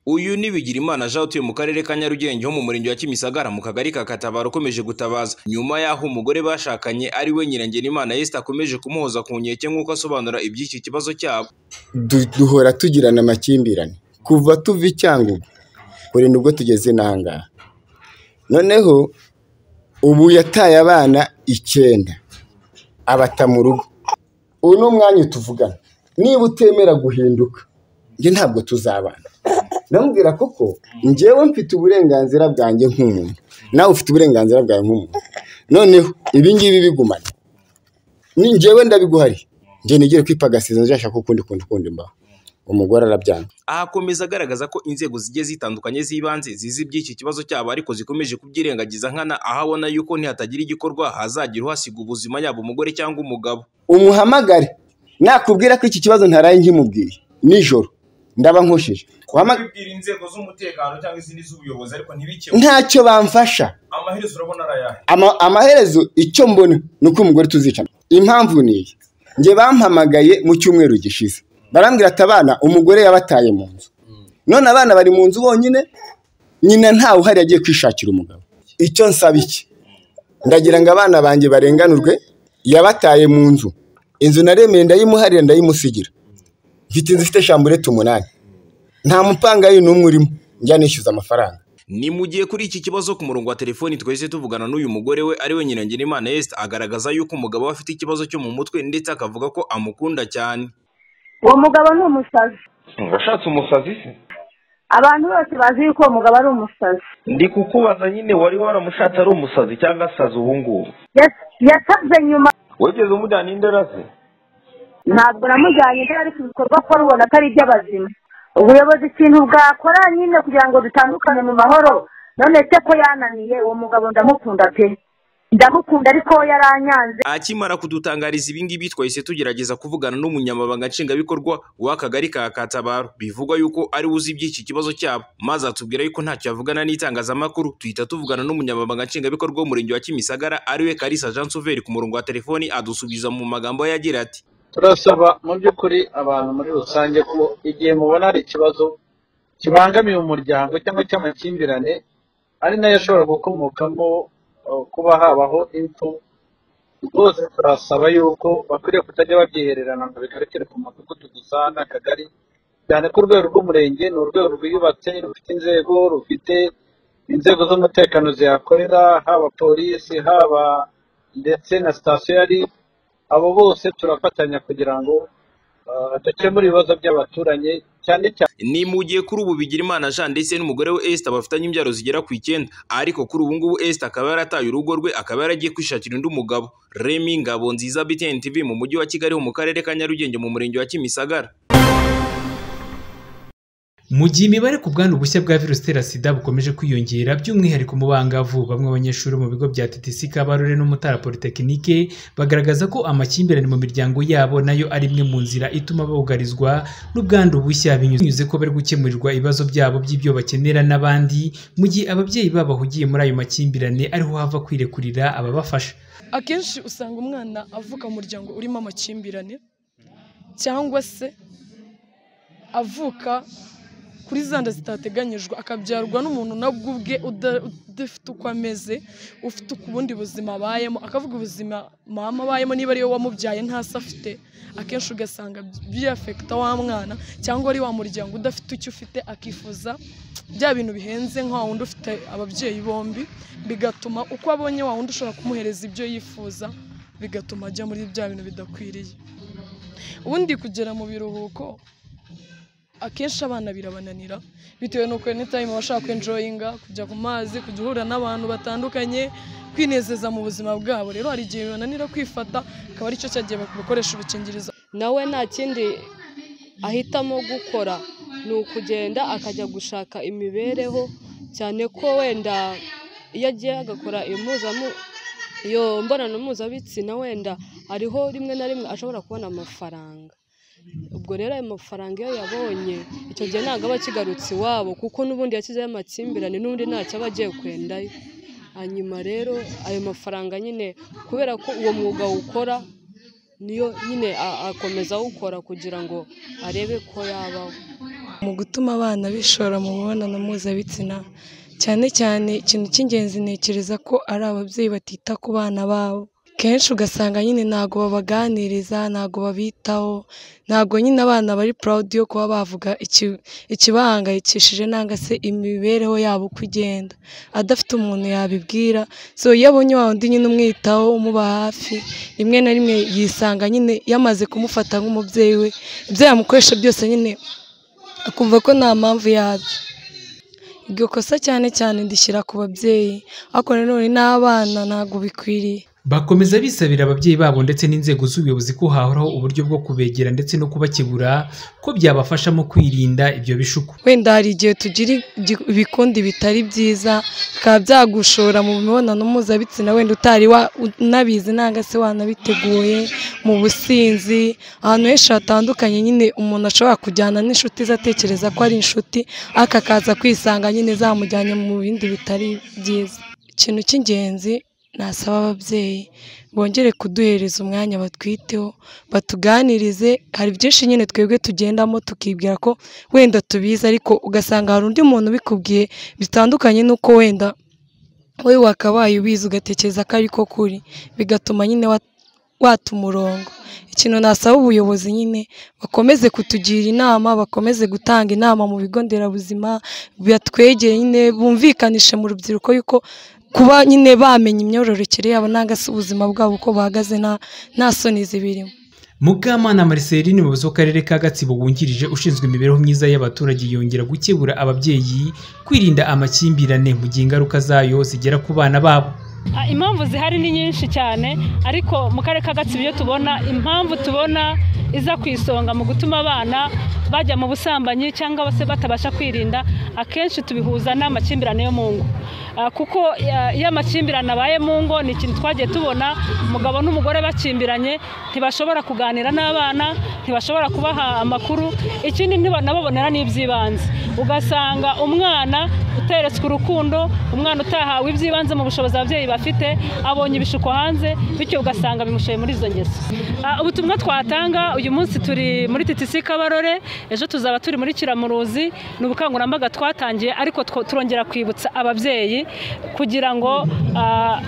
Uyu ni Bigirimana Jean utuye mu karere ka Nyarugenge ho mu murenge wa Kimisagara mu kagari ka Katabaro ukomeje gutabaza nyuma y'aho umugore bashakanye ari we Nyirangirimana Esther akomeje kumuhoza ku nkeke nk'uko asobanura iby'iki kibazo cyabo. Du- duhora tugirana amakimbirane kuva tuva i cyangugu kurenda ubwo tugeze n'ahangaha noneho ubu yataye abana icyenda abata mu rugo uyu ni umwanya utuvugana niba utemera guhinduka njye ntabwo tuzabana ndamubwira koko njyewe mfite uburenganzira bwanjye nk'umuntu nawe ufite uburenganzira bwawe nk'umuntu noneho ibi ngibi bigumana ni njyewe ndabiguhariye njye nigere kwipagasiza nzashaka ukundi kuntu ukundi mbaho umugore arabyanga Aha akomeza agaragaza ko inzego zigiye zitandukanye z'ibanze zizi iby'iki kibazo cyabo ariko zikomeje kubyirengagiza nkana aho abona yuko nihatagira igikorwa hazagira uhasiga ubuzima yaba umugore cyangwa umugabo. umuhamagare nakubwira ko iki kibazo ntaraye nkimubwiye nijoro ndaba nkoshije Wama- bibwira inzego z'umutekano cyangwa izindi z'ubuyobozi ariko ntibikemure ntacyo bamfasha amaherezo urabona ari ayahe Ama- amaherezo icyo mbona ni uko umugore tuzicana impamvu ni iyi njye bampamagaye mu cyumweru gishize barambwira ati abana umugore yabataye mu nzu none abana bari mu nzu bonyine nyina ntawe uhari yagiye kwishakira umugabo icyo nsaba iki ndagira ngo abana banjye barenganurwe yabataye mu nzu inzu naremeye ndayimuharira ndayimusigira mfite inzu ifite shamburete umunani nta mupangayi n'umwe urimo njya nishyuza amafaranga Ni mu gihe kuri iki kibazo ku murongo wa telefoni twese tuvugana n'uyu mugore we ari we Nyirangirimana Esther agaragaza yuko umugabo we afite ikibazo cyo mu mutwe ndetse akavuga ko amukunda cyane. uwo mugabo ni umusazi washatse umusazi se abantu bose bazi yuko uwo mugabo ari umusazi ndi kukubaza nyine wari waramushatse ari umusazi cyangwa asazi ubu ngubu Yas- yasabye nyuma wigeze umujyana indera ze ntabwo namujyanye indaya ariko ibikorwa akora ubona ko ari iby'abazima ubuyobozi ikintu bwakora nyine kugira ngo dutandukane mu mahoro none se ko yananiye uwo mugabo ndamukunda pe ndamukunda ariko yaranyanze Akimara kudutangariza ibi ngibi twahise tugerageza kuvugana n'umunyamabanga nshingwabikorwa w'akagari ka Katabaro bivugwa yuko ari we uzi iby'iki kibazo cyabo maze atubwira yuko ntacyo yavugana n'itangazamakuru tuhita tuvugana n'umunyamabanga nshingwabikorwa w'umurenge wa Kimisagara ari we Kalisa Jean Sauveur ku murongo wa telefoni adusubiza mu magambo ye agira ati turasaba mu by'ukuri abantu muri rusange ko igihe mubona hari ikibazo kibangamiye umuryango cyangwa cy'amakimbirane ari nayo ashobora gukomokamo eh, kuba habaho impfu rwose turasaba yuko bakwiriye kutajya babyihererana ngo bigarukire ku mudugudu gusa n'akagari cyane ko urwego rw'umurenge ni urwego rwiyubatse rufite inzego rufite inzego z'umutekano zihakorera haba polisi haba ndetse na sitasiyo ya ribu abo bose turafatanya kugira ngo ah, dukemure ibibazo by'abaturanye cyane cyane ni mu gihe kuri ubu Bigirimana Jean ndetse n'umugore we Esther bafitanye imbyaro zigera ku icyenda ariko kuri ubu ngubu Esther akaba yarataye urugo rwe akaba yaragiye kwishakira undi mugabo Remy Ngabonziza BTN TV mu mujyi wa Kigali ho mu karere ka Nyarugenge mu murenge wa Kimisagara Mu gihe imibare ku bwandu bushya bwa virusi itera sida bukomeje kwiyongera by'umwihariko mu bangavu, bamwe mu banyeshuri bo mu bigo bya TTC Kabarore no Mutara Polytechnique bagaragaza ko amakimbirane mu miryango yabo nayo ari imwe mu nzira ituma bugarizwa n'ubwandu bushya binyuze ko bari gukemurirwa ibibazo byabo by'ibyo bakenera n'abandi, mu gihe ababyeyi babo bahugiye muri ayo makimbirane ariho hava kwirekurira ababafasha. akenshi usanga umwana avuka mu muryango urimo amakimbirane cyangwa se avuka kuri zanda zitateganyijwe akabyarwa n'umuntu nabwo ubwe uda- udafite uko ameze ufite ubundi buzima abayemo akavuga ubuzima mama abayemo niba ariwe wamubyaye ntasi afite akenshi ugasanga byafekita wa mwana cyangwa ari wa muryango udafite icyo ufite akifuza bya bintu bihenze nka wa wundi ufite ababyeyi bombi bigatuma uko abonye wa wundi ushobora kumuhereza ibyo yifuza bigatuma ajya muri bya bintu bidakwiriye ubundi kugera mu biruhuko akenshi abana birabananira bitewe n'uko any time baba bashaka enjoyinga kujya ku mazi kujya uhura n'abantu batandukanye kwinezeza mu buzima bwabo rero hari igihe bibananira kwifata akaba aricyo cyagiye bakoresha udukingirizo nawe nta kindi ahitamo gukora ni ukugenda akajya gushaka imibereho cyane ko wenda iyo agiye agakora impuzamu- iyo mbonano mpuzabitsina wenda hariho rimwe na rimwe ashobora kubona amafaranga ubwo rero ayo mafaranga iyo yabonye icyo gihe ntabwo aba akigarutse iwabo kuko n'ubundi yakizeho amakimbirane n'ubundi ntacyo aba agiye kwendayo hanyuma rero ayo mafaranga nyine kubera ko uwo mwuga awukora niyo nyine a- akomeza awukora kugira ngo arebe ko yabaho mu gutuma abana bishora mu mibonano mpuzabitsina cyane cyane ikintu cy'ingenzi ntekereza ko ari ababyeyi batita ku bana babo kenshi ugasanga nyine ntabwo babaganiriza ntabwo babitaho ntabwo nyine abana bari purawudi yo kuba bavuga iki- ikibahangayikishije nangwa se imibereho yabo uko igenda adafite umuntu yabibwira so iyo abonye wa wundi nyine umwitaho umuba hafi rimwe na rimwe yisanga nyine yamaze kumufata nk'umubyeyi we ibyo yamukoresha byose nyine akumva ko nta mpamvu yabyo iryo kosa cyane cyane ndishyira ku babyeyi ariko nanone n'abana ntabwo bikwiriye bakomeza bisabira ababyeyi babo ndetse n'inzego z'ubuyobozi ko hahoraho uburyo bwo kubegera ndetse no kubakebura ko byabafasha mu kwirinda ibyo bishuko wenda hari igihe tugira igi- ibikundi bitari byiza bikaba byagushora mu mibonano mpuzabitsina wenda utari wa- unabizi nanga se wanabiteguye mu businzi ahantu henshi hatandukanye nyine umuntu ashobora kujyana n'inshuti ze atekereza ko ari inshuti ariko akaza kwisanga nyine zamujyanye mu bindi bitari byiza ikintu cy'ingenzi nasaba ababyeyi bongere kuduhereza umwanya batwiteho batuganirize hari byinshi nyine twebwe tugendamo tukibwira ko wenda tubizi ariko ugasanga hari undi muntu ubikubwiye bitandukanye n'uko wenda wowe wakabaye ubizi ugatekereza ko ariko kuri bigatuma nyine wa- wata umurongo ikintu nasaba ubuyobozi nyine bakomeze kutugira inama bakomeze gutanga inama mu bigo nderabuzima batwegeye nyine bumvikanishe mu rubyiruko yuko kuba nyine bamenya imyororokere yabo nangwa se ubuzima bwabo uko buhagaze nta nta soni zibirimo mukamana mariceline umuyobozi w'akarere ka gatsibo wungirije ushinzwe imibereho myiza y'abaturage yongera gukebura ababyeyi kwirinda amakimbirane mu gihe ingaruka zayo zigera ku bana babo Ah, impamvu zihari ni nyinshi cyane ariko mu karere ka gatsibo iyo tubona impamvu tubona iza ku isonga mu gutuma abana bajya mu busambanyi cyangwa se batabasha kwirinda akenshi tubihuza n'amakimbirane yo mu ngo Ah, kuko ah, iyo amakimbirane abaye mu ngo ni ikintu twagiye tubona umugabo n'umugore bakimbiranye ntibashobora kuganira n'abana ntibashobora kubaha amakuru ikindi ntibanababonera n'iby'ibanze ugasanga umwana uteretswe urukundo umwana utahawe iby'ibanze mu bushobozi ababyeyi bafite abonye ibishuko hanze bityo ugasanga bimushoye muri izo ngeso Ah, ubutumwa twatanga uyu munsi turi muri titisi kabarore ejo tuzaba turi muri kiramuruzi ni ubukangurambaga twatangiye ariko two- turongera kwibutsa ababyeyi kugira ngo ah,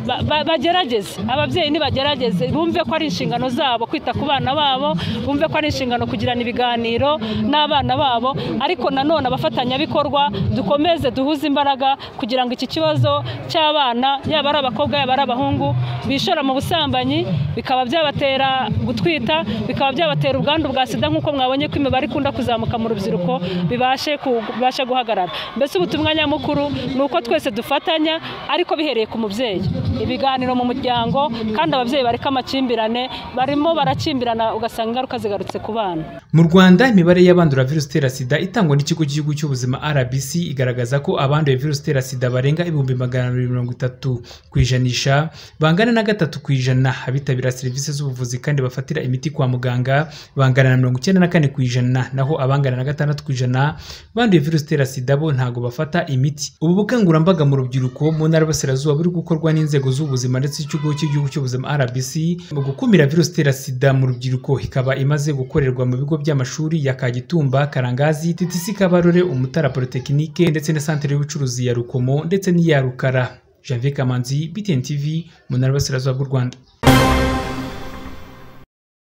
ba- ba- bagerageze ababyeyi nibagerageze bumve ko ari inshingano zabo kwita ku bana babo bumve ko ari inshingano kugirana ibiganiro n'abana babo ariko nanone abafatanyabikorwa dukomeze duhuze imbaraga kugira ngo iki kibazo cy'abana yaba ari abakobwa yaba ari abahungu bishora mu busambanyi bikaba byabatera gutwita bikaba byabatera ubwandu bwa sida nk'uko mwabonye ko imibare ikunda kuzamuka mu rubyiruko bibashe ku- bibashe guhagarara mbese ubutumwa nyamukuru ni uko twese dufatanya ariko bihereye ku mubyeyi ibiganiro mu muryango kandi ababyeyi bareka amakimbirane barimo barakimbirana ugasanga ingaruka zigarutse ku bana mu rwanda imibare y'abandura virusi itera sida itangwa n'ikigo cy'igihugu cy'ubuzima rbc igaragaza ko abanduye virusi itera sida barenga ibihumbi magana abiri mirongo itatu ku ijanisha bangana na gatatu ku ijana abitabira serivisi z'ubuvuzi kandi bafatira imiti kwa muganga bangana na mirongo icyenda na kane ku ijana naho abangana na gatandatu ku ijana banduye virusi itera sida bo ntabwo bafata imiti ubu bukangurambaga mu rubyiruko mu ntara y'Iburasirazuba buri gukorwa n'inzego z'ubuzima ndetse n'ikigo cy'igihugu cy'ubuzima rbc mu gukumira virusi itera sida mu rubyiruko ikaba imaze gukorerwa mu bigo by'amashuri ya kagitumba karangazi titisi kabarore umutara polytechnique ndetse na santere y'ubucuruzi ya rukomo ndetse n'iya rukara janvier kamanzi btn tv mu ntara y'Iburasirazuba bw'u rwanda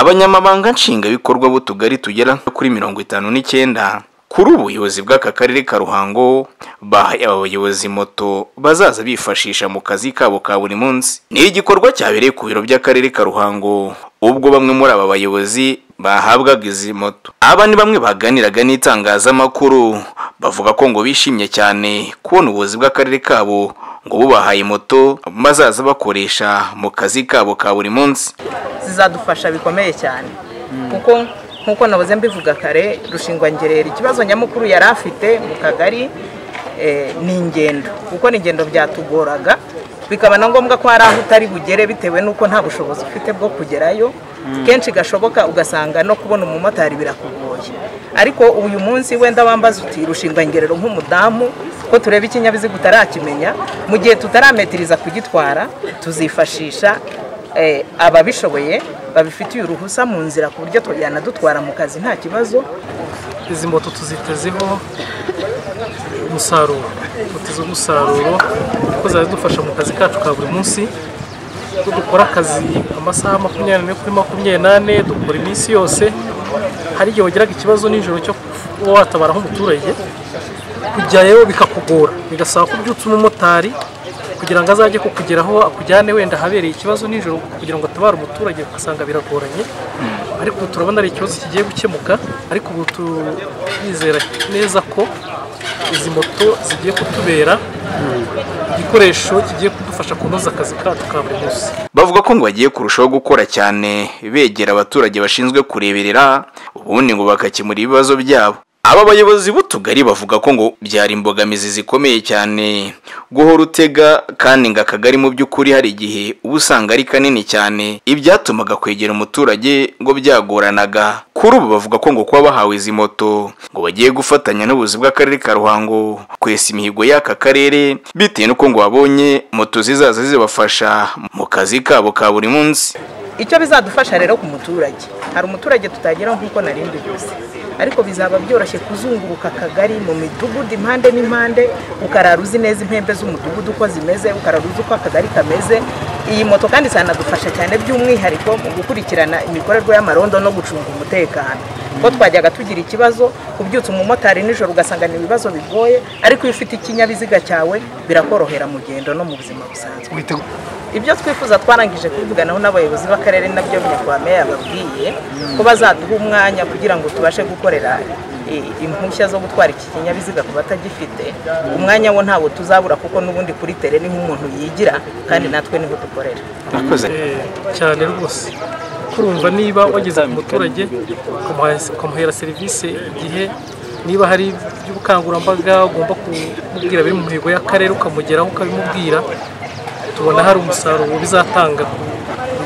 abanyamabanga nshingwabikorwa b'utugari tugera nko kuri mirongo itanu n'icyenda kuri ubuyobozi bw'aka karere ka ruhango bahaye aba bayobozi moto bazaza bifashisha mu kazi kabo ka buri munsi ni igikorwa cyabereye ku biro by'akarere ka ruhango ubwo bamwe muri aba bayobozi bahabwaga izi moto aba ni bamwe baganiraga n'itangazamakuru bavuga ko ngo bishimye cyane kubona ubuyobozi bw'akarere kabo ngo bubahaye moto bazaza bakoresha mu kazi kabo ka buri munsi zizadufasha bikomeye cyane kuko nk'uko nabuze mbivuga kare rushingwangerera ikibazo nyamukuru yari afite mu kagari eh, ni ingendo kuko ni ingendo byatugoraga bikaba na ngombwa ko hari aho utari bugere bitewe n'uko nta bushobozi ufite bwo kugerayo kenshi gashoboka ugasanga no kubona umumotari birakugoye ariko uyu munsi wenda wambaza uti rushingwangerero nk'umudamu ko tureba ikinyabiziga utarakimenya mu gihe tutarametiriza kugitwara tuzifashisha eh, ababishoboye babifitiye uruhusa mu nzira ku buryo tujyana dutwara mu kazi nta kibazo izi moto tuzitezeho umusaruro tutize umusaruro kuko zidufasha mu kazi kacu ka buri munsi ko dukora akazi amasaha makumyabiri n'ane kuri makumyabiri n'ane dukora iminsi yose hari igihe wagiraga ikibazo nijoro cyo kuba watabara nk'umuturage kujyayo bikakugora bigasaba ko ubyutse umumotari kugira ngo azajye kukugeraho akujyane wenda ahabereye ikibazo nijoro kugira ngo atabare umuturage ugasanga biragoranye ariko ubu turabona ari ikibazo kigiye gukemuka ariko ubu turizera neza ko izi moto zigiye kutubera igikoresho kigiye kudufasha kunoza akazi kacu ka buri munsi bavuga ko ngo bagiye kurushaho gukora cyane begera abaturage bashinzwe kureberera ubundi ngo bakakemura ibibazo byabo aba bayobozi b'utugari bavuga ko ngo byari imbogamizi zikomeye cyane guhora utega kandi ngo akagari mu by'ukuri hari igihe uba usanga ari kanini cyane ibyatumaga kwegera umuturage ngo byagoranaga kuri ubu bavuga ko ngo kuba bahawe izi moto ngo bagiye gufatanya n'ubuzi bw'akarere ka ruhango kwesa imihigo y'aka karere bitewe n'uko ngo babonye moto zizaza zibafasha mu kazi kabo ka buri munsi icyo bizadufasha rero ku muturage hari umuturage tutageraho nk'uko nari mbivuze ariko bizaba byoroshye kuzunguruka akagari mu midugudu impande n'impande ukarara uzi neza impembe z'umudugudu uko zimeze ukarara uzi uko akagari kameze iyi moto kandi zanadufasha cyane by'umwihariko mu gukurikirana imikorerwe y'amarondo no gucunga umutekano kuko twajyaga tugira ikibazo ubyutse umumotari nijoro ugasanga ni ibibazo bigoye ariko iyo ufite ikinyabiziga cyawe birakorohera mu gendo no mu buzima busanzwe ibyo twifuza twarangije kuvuganaho n'abayobozi b'akarere nabyo nyakubahwa yababwiye ko bazaduha umwanya kugira ngo tubashe gukorera i- impushya zo gutwara iki kinyabiziga ku batagifite umwanya wo ntawo tuzabura kuko n'ubundi kuri tere niho umuntu yigira kandi natwe niho dukorera Murakoze. Eh, cyane rwose kurumva niba wageze ku muturage ukamuha- ukamuhera serivisi igihe niba hari iby'ubukangurambaga ugomba kumubwira biri mu mihigo y'akarere ukamugeraho ukabimubwira tubona hari umusaruro bizatanga ku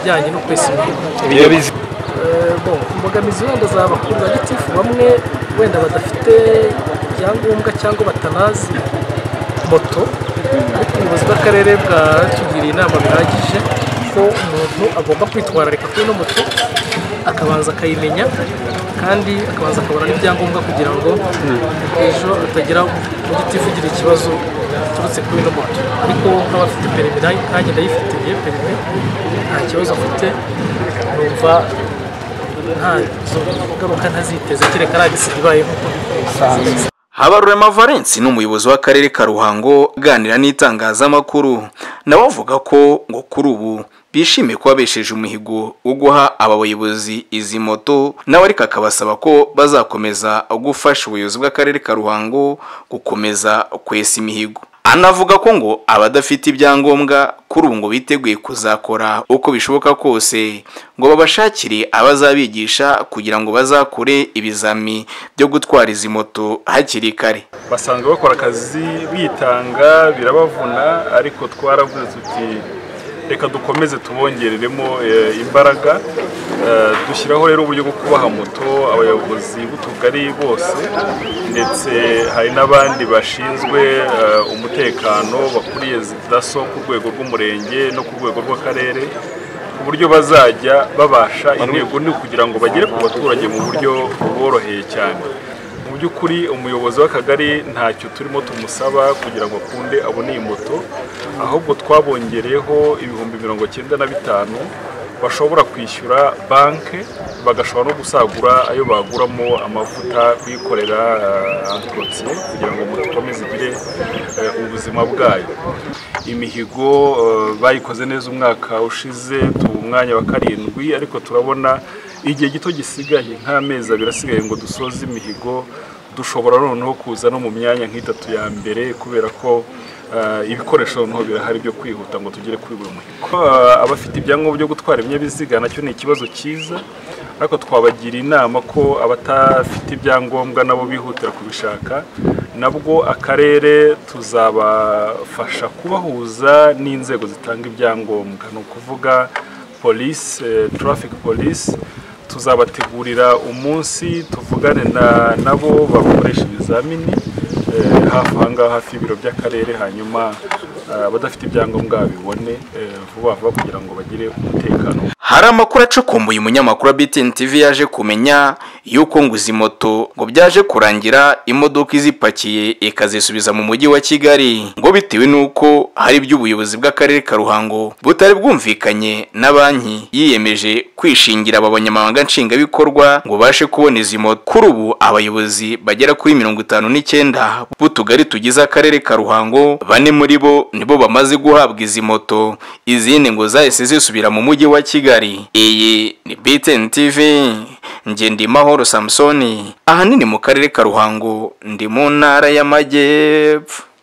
bijyanye no kwesa imihigo Eh, bon, imbogamizi wenda zaba ku bagitifu bamwe wenda badafite ibyangombwa cyangwa batanazi moto ariko ubuyobozi bw'akarere bwatugiriye inama bihagije ko umuntu agomba kwitwararika kuri ino moto akabanza akayimenya kandi akabanza akabona n'ibyangombwa kugira ngo ejo atagira umugitifu ugira ikibazo giturutse kuri ino moto ariko nk'abafite perimi nayo- nanjye ndayifitiye perimi nta kibazo afite numva nta zo ngaruka ntaziteze kereka nagisiga ibaye nk'uko bisanzwe habarurema valence ni umuyobozi w'akarere ka ruhango aganira n'itangazamakuru nabo bavuga ko ngo kuri ubu bishimiye kuba besheje umuhigo wo guha aba bayobozi izi moto nawe ariko akabasaba ko bazakomeza gufasha ubuyobozi bw'akarere ka ruhango gukomeza kwesa imihigo anavuga ko ngo abadafite ibyangombwa kuri ubu ngo biteguye kuzakora uko bishoboka kose ngo babashakire abazabigisha kugira ngo bazakure ibizami byo gutwara izi moto hakiri kare basanga bakora akazi bitanga birabavuna ariko twaravuze tuti reka dukomeze tubongereremo eh, imbaraga Eh, dushyiraho rero uburyo bwo kubaha moto abayobozi b'utugari bose ndetse hari n'abandi bashinzwe eh, umutekano bakuriye zi- daso ku rwego rw'umurenge no ku rwego rw'akarere ku buryo bazajya babasha intego ni ukugira ngo bagere ku baturage mu buryo buboroheye cyane mu by'ukuri umuyobozi w'akagari ntacyo turimo tumusaba kugira ngo akunde abone iyi moto ahubwo twabongereyeho ibihumbi mirongo cyenda na bitanu bashobora kwishyura banki bagashobora no gusagura ayo baguramo amavuta kuyikorera eh, antorotse kugira ngo moto ikomeze igire eh, ubuzima bwayo imihigo eh, bayikoze neza umwaka ushize tuba umwanya wa karindwi ariko turabona igihe gito gisigaye nk'amezi abiri asigaye ngo dusoze imihigo dushobora noneho kuza no mu myanya nk'itatu ya mbere kubera ko eh, ibikoresho noneho birahari byo kwihuta ngo tugere kuri buri muhigo Eh, abafite ibyangombwa byo gutwara ibinyabiziga nacyo ni ikibazo cyiza ariko twabagira inama ko abatafite ibyangombwa nabo bihutira kubishaka nabwo akarere tuzabafasha kubahuza n'inzego zitanga ibyangombwa ni ukuvuga polisi eh, traffic police tuzabategurira umunsi tuvugane na- nabo bakoresha ibizamini eh, hafi aha ngaha hafi y'ibiro by'akarere hanyuma abadafite ibyangombwa babibone eh, vuba vuba kugira ngo bagire umutekano hari amakuru acukumbuye umunyamakuru wa BTN TV yaje kumenya yuko nguzi moto ngo byaje kurangira imodoka izipakiye ikazisubiza mu mujyi wa Kigali ngo bitewe nuko hari iby'ubuyobozi bw'akarere ka Ruhango butari bwumvikanye na banki yiyemeje kwishingira aba banyamabanga nshingwabikorwa ngo bashe kubona izi moto kuri ubu abayobozi bagera kuri mirongo itanu n'icyenda b'utugari tugize akarere ka Ruhango bane muri bo nibo bamaze guhabwa izi moto izindi ngo zahise zisubira mu mujyi wa Kigali iyi ni BTN TV njye ndi Mahoro Samsoni ahanini mu karere ka Ruhango ndi mu ntara y'amajyepfo